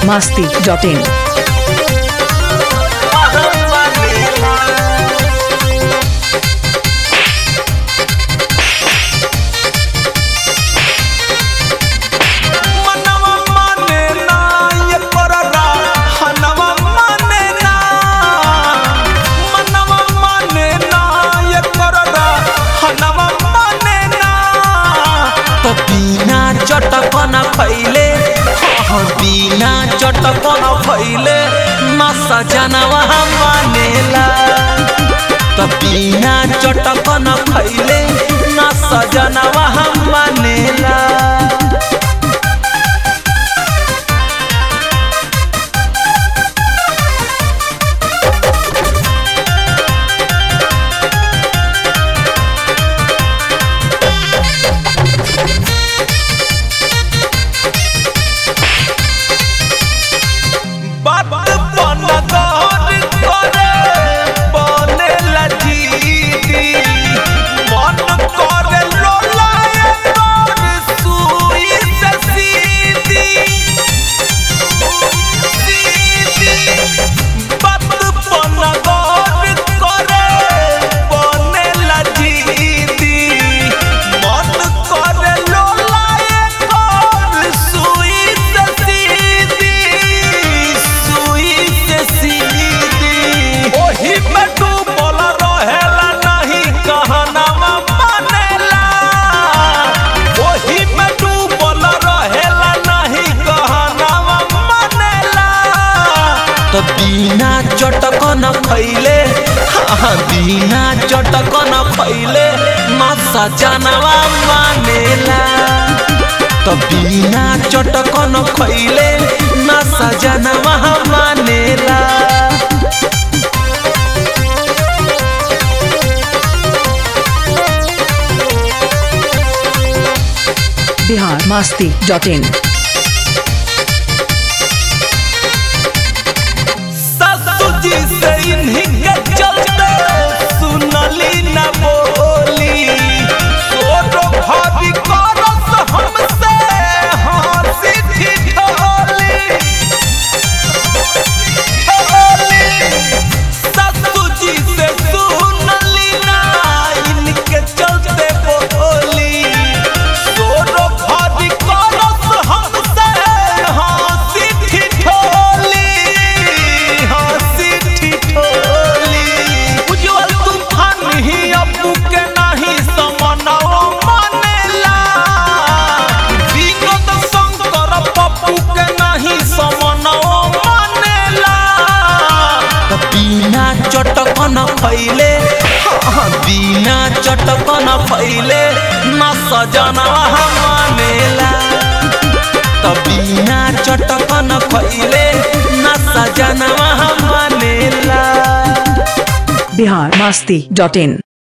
biharmasti.in मनवा माने ना ये पररा हनवा माने ना मनवा माने ना ये पररा हनवा माने ना तो बिना चटकन खैले हाँ बिना चटकन खैले ना सजनवा मानेला तो बिना चटकन खैले ना सजनवा मानेला बात बन गौर करे बने लजीदी मन करे लोलाए तोर सुई से सीधी सीधी बात बन गौर करे बने लजीदी मन करे लोलाए तोर सुई से सीधी सुई से सीधी ओही में डूबल रहेला नहीं कहनावा मानेला ओही में डूबल रहेला नहीं कहनावा मानेला तो बिना चटकन खैले हाँ बिना चटकन खैले ना सजनवा मानेला तो बिना चटकन खैले ना सजनवा मानेला biharmasti.in ससुर जी से इन्हीं के चलते सुनली न बोली सोरो भाभी करस हमसे हंसी ठिठोली ठिठोली। ससुर जी से सुनली ना इनके चलते बोली सोरो भाभी करस हमसे हंसी ठिठोली हंसी ठिठोली उज्जवल तूफान ही अबू के नहीं समनवा मानेला विनोद शंकर पप्पू के नहीं समनवा मानेला तो बिना चटकन खैले हाँ, बिना चटकन खैले ना सजनवा मानेला तो बिना चटकन खैले ना सजनवा मानेला biharmasti.in